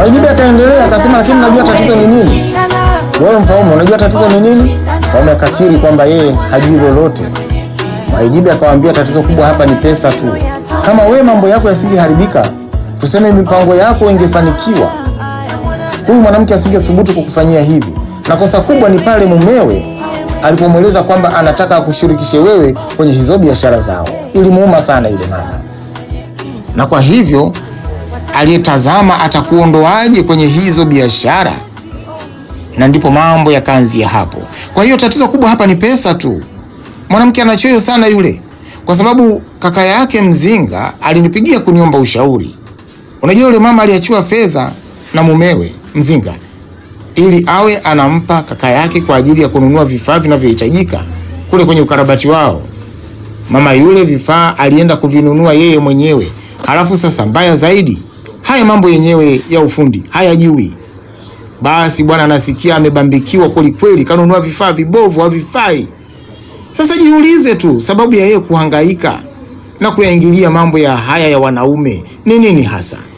Mwaijibe akaendelea akasema, lakini unajua tatizo ni nini? Wewe Mfaume, unajua tatizo ni nini? Mfaume akakiri kwamba yeye hajui lolote. Mwaijibe akamwambia, tatizo kubwa hapa ni pesa tu. Kama we mambo yako yasingeharibika, tuseme mipango yako ingefanikiwa, huyu mwanamke asingethubutu kukufanyia hivi. Na kosa kubwa ni pale mumewe alipomweleza kwamba anataka akushirikishe wewe kwenye hizo biashara zao. Ilimuuma sana yule mama, na kwa hivyo aliyetazama atakuondoaje kwenye hizo biashara, na ndipo mambo yakaanzia hapo. Kwa hiyo tatizo kubwa hapa ni pesa tu. Mwanamke anachoyo sana yule, kwa sababu kaka yake mzinga alinipigia kuniomba ushauri. Unajua yule mama aliachiwa fedha na mumewe mzinga ili awe anampa kaka yake kwa ajili ya kununua vifaa vinavyohitajika kule kwenye ukarabati wao. Mama yule vifaa alienda kuvinunua yeye mwenyewe, halafu sasa mbaya zaidi, haya mambo yenyewe ya ufundi hayajui. Basi bwana anasikia amebambikiwa kweli kweli, kanunua vifaa vibovu, havifai. Sasa jiulize tu, sababu ya yeye kuhangaika na kuyaingilia mambo ya haya ya wanaume ni nini hasa?